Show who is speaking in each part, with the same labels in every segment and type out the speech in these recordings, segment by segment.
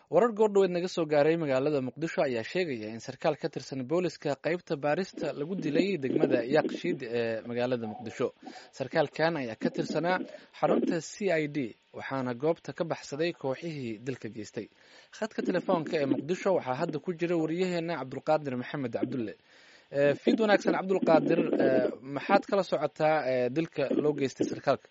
Speaker 1: warar goordhoweed naga soo gaaray magaalada muqdisho ayaa sheegaya in sarkaal ka tirsan booliska qeybta baarista lagu dilay degmada yaaqshiid ee magaalada muqdisho sarkaalkan ayaa ka tirsanaa xarunta c i d waxaana goobta ka baxsaday kooxihii dilka geystay khadka telefoonka ee muqdisho waxaa hadda ku jira wariyaheena cabdulqaadir maxamed cabdulle fiid wanaagsan cabdulqaadir maxaad kala socotaa dilka loo geystay sarkaalka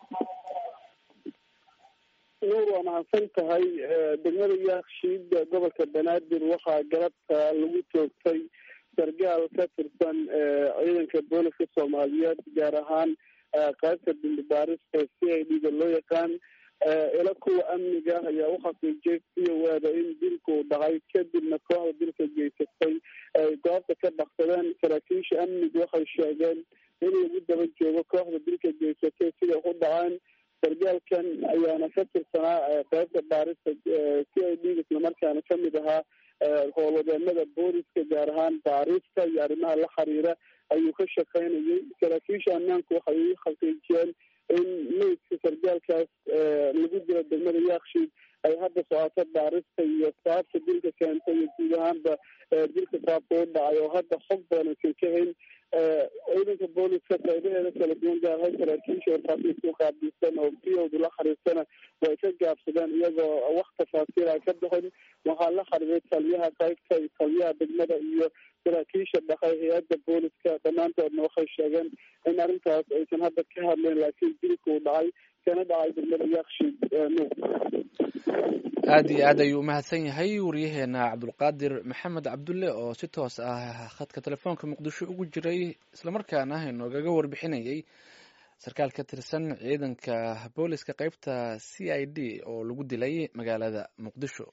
Speaker 2: nuur waa mahadsan tahay degmada yaakshiid gobolka banaadir waxaa galabta lagu toogtay sargaal ka tirsan ciidanka booliska soomaaliyeed gaar ahaan qaybta dambibaarista c i d da loo yaqaan ila kuwa amniga ayaa uxaqiijiyay siyawaada in dilku dhacay kadibna kooxda dilka geysatay ay goobta ka dhaqsadeen saraakiisha amnigu waxay sheegeen in lagu daba joogo kooxda dilka geysatay siday ku dhaceen sargaalkan ayaana ka tirsanaa qaybta baarista c i d islamarkaana kamid ahaa howlwadeenada booliska gaar ahaan baarista iyo arrimaha la xiriira ayuu ka shaqaynayay saraakiisha ammaanku waxay u xaqiijiyeen in meydka sargaalkaas lagu dilo degmada yaakshiid ay hadda socoto baarista iyo saabta dilka keentay iyo guud ahaanba dilka saabta u dhacay oo hadda xog badan aysan ka hayn ciidanka booliska qaybaheeda kala duwan gaar ahaan saraakiisha warfaafinta u qaabilsan oo biyowdu la xiriirtana way ka gaabsadeen iyagoo wax tafaasiir ay ka bixin waxaa la xiriiray taliyaha qaybta iyo taliyaha degmada iyo saraakiisha dhaqay hay-adda booliska dhammaantoodna waxay sheegeen in arrintaas aysan hadda ka hadleen laakiin dilka uu dhacay kana dhacay degmada yakshiid nuur
Speaker 1: aada iyo aad ayuu umahadsan yahay wariyaheena cabdulqaadir maxamed cabdulle oo si toos ah khadka telefoonka muqdisho ugu jiray islamarkaana inoogaga warbixinayay sarkaal ka tirsan ciidanka booliska qeybta c i d oo lagu dilay magaalada muqdisho